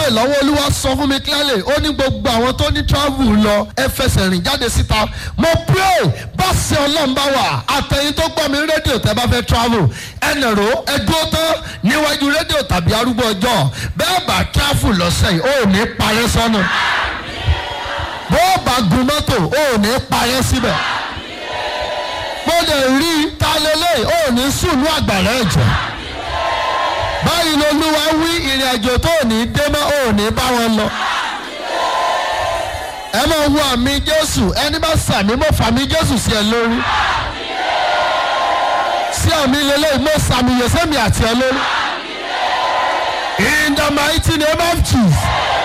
pray lọ́wọ́ olúwa sọ fún mi clearly ó ní gbogbo àwọn tó ní travel lọ ẹ fẹsẹ̀ rìn jáde síta mo pray bá ṣe ọlọ́run bá wà àtẹ̀yìn tó gbọ́ mi rédíò tẹ́ bá fẹ́ travel ẹnìrò ẹ dúró tán níwájú rédíò tàbí arúgbó ọjọ́ bẹ́ẹ̀ bá travel lọ́sẹ̀ yìí ó ní parẹ́ sọ́nà bó bá gun mọ́tò ó ní parẹ́ síbẹ̀ mo lè rí ta lélẹ̀ ó ní sùnú àgbàrá ẹ̀jẹ̀ báyìí lolúwa wí ìrìn àjò tó ní dé mọ́ ò ní bá wọn lọ. ẹ máa wo àmì jésù ẹni bá sàmì mo fàmì jésù sí ẹ lórí. sí àmì lélẹ́yìn mo sàmì yẹsẹ́mi àti ẹ lórí. in the mighty name of jesus.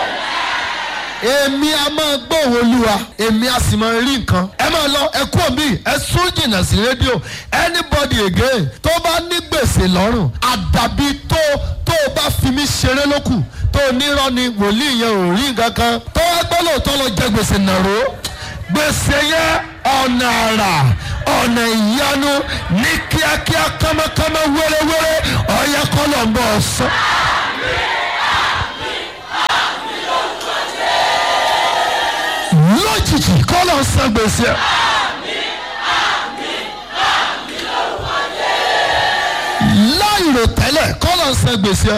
èmi a máa gbóhùn olúwa èmi a sì máa rí nǹkan. ẹ máa lọ ẹ kú òbí ẹ sún jìnnà sí rédíò anybody again tó bá ní gbèsè lọ́rùn àdàbí tó tó o bá fi mí ṣeré lókù tó o nírọ́ ni wòlíì yẹn ò rí nǹkan kan tó wá gbọ́ lóòótọ́ lọ jẹ gbèsè nàró gbèsè yẹn ọ̀nà àrà ọ̀nà ìyanu ní kíákíá kámákámá wéréwéré ọ̀yẹ́ kọ́lọ̀ ń bọ̀ ọ̀sán. lójijì kọ́lọ̀ ń san gbèsè. láìrò tẹ́lẹ̀ kọ́lọ̀ ń san gbèsè.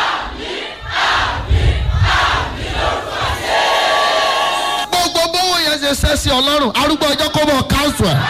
gbogbo bówó yẹn ṣe ṣẹ́ sí ọlọ́run arúgbó ọjọ́ kó mọ̀ káńsù ẹ̀.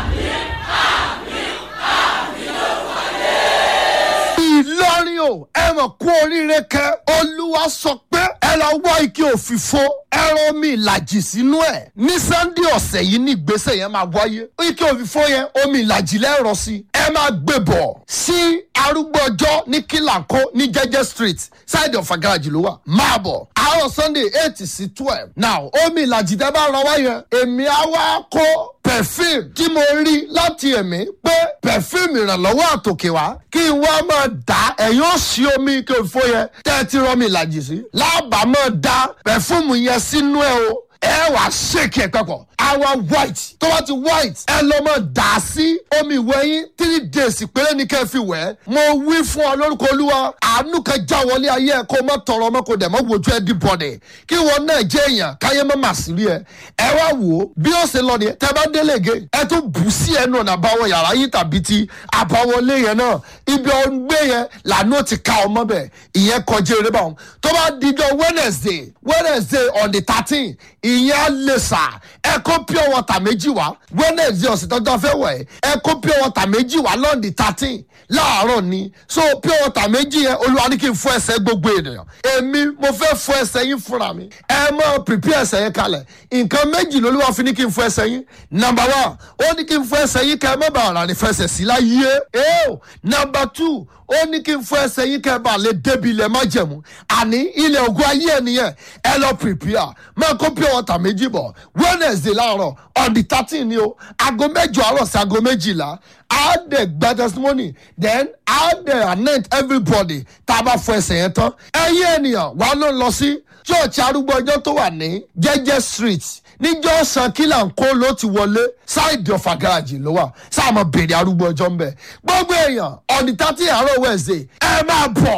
ìlọrin o ẹ mọ̀ kú oríire kẹ olúwa sọ pé ẹ lọ wọ ike òfìfo ẹran omi ìlàjì sínú ẹ ní sannde ọ̀sẹ̀ yìí ní ìgbésẹ̀ yẹn máa wáyé ike òfìfo yẹn omi ìlàjì lẹ́rọ sí ẹ máa gbé bọ̀ sí arúgbó ọjọ́ ní kílàkó ní jẹ́jẹ́ street side of agaraji ló wà máa bọ̀ àárọ̀ sunday eight sí twelve now omi ìlàjì tẹ́ bá rọ wáyẹn èmi á wá kó perfume tí mo rí láti ẹ̀mí pé perfume ìrànlọ́wọ́ àtòkè wá kí n wá máa dá ẹ̀yìn ó sí omi kí o fó yẹn tẹ́ ẹ ti rọ mi ìlàjì sí lábàá máa dá perfume yẹn sínú ẹ o ẹ wàá ṣèkì ẹ papọ̀ àwa white tó bá ti white ẹ lọ mọ dà sí omi ìwẹ̀ yín three days péré ní kẹ́ fi wẹ̀ mo wí fún ọ lórúkọ olúwa àánú kan já wọlé ayé ẹ kó o má tọrọ ọmọ kó dẹ̀ mọ́ wojú ẹ dí bọ̀dẹ̀ kí wọn náà jẹ́ èèyàn káyé má mà sí rí ẹ ẹ wá wò ó bí ó ṣe lọ nìyẹn tẹ bá délé ge ẹ tún bù sí ẹnu ọ̀nà àbáwọ̀ yàrá yín tàbí ti àbáwọlé yẹn náà ibi ọgbẹ́ yẹn làánú ti ka ọmọ bẹ̀ ìyẹn kọjá eré báwọn tó bá dijọ́ wednesday wednesday on the thirteen ìyẹn á lè sà ẹ kó pure water méjì wá wednesday ọ̀sẹ̀ tọ́jú afẹ́ wẹ̀ ẹ kó pure water méjì wá lọ́ọ̀dì thirteen láàárọ̀ ni so pure water méjì yẹn olúwa ní kí n fọ ẹsẹ̀ gbogbo ènìyàn èmi mo fẹ́ fọ ẹsẹ̀ yín fúnra mi ẹ mọ prepare ẹsẹ̀ yẹn kalẹ̀ nǹkan méjì lolúwa fi ní kí n fọ ẹsẹ̀ yín number one ó ní kí n fọ ẹsẹ̀ yín kẹ́ ẹ má bàa rà ní fẹsẹ̀ sí láyé ẹ́ẹ́ number two ó ní kí n fọ ẹsẹ̀ yín kẹ́ ẹ bá lè débi ilẹ̀ má jẹ̀mú àní ilẹ̀ ògùn ayé ẹ̀ nìyẹn ẹ lọ prepare máa kó pure water méjì bọ̀ wednesday láàárọ̀ on the thirteen ni o aago mẹ́jọ àárọ̀ sí aago méjìlá á dẹ̀ gba testimony then á dẹ̀ anoint everybody tá a bá fọ ẹsẹ̀ yẹn tán ẹ̀yin ènìyàn wà ló ń lọ sí church arúgbó ọjọ́ tó wà ní jẹ́jẹ́ street níjọ́ san kílà ń kó ló ti wọlé ṣáìdì ọ̀fà garaajì ló wà sáàmù béèrè arúgbó ọjọ́ ń bẹ̀ gbogbo èèyàn on the thirteen àárọ̀ wednesday ẹ máa bọ̀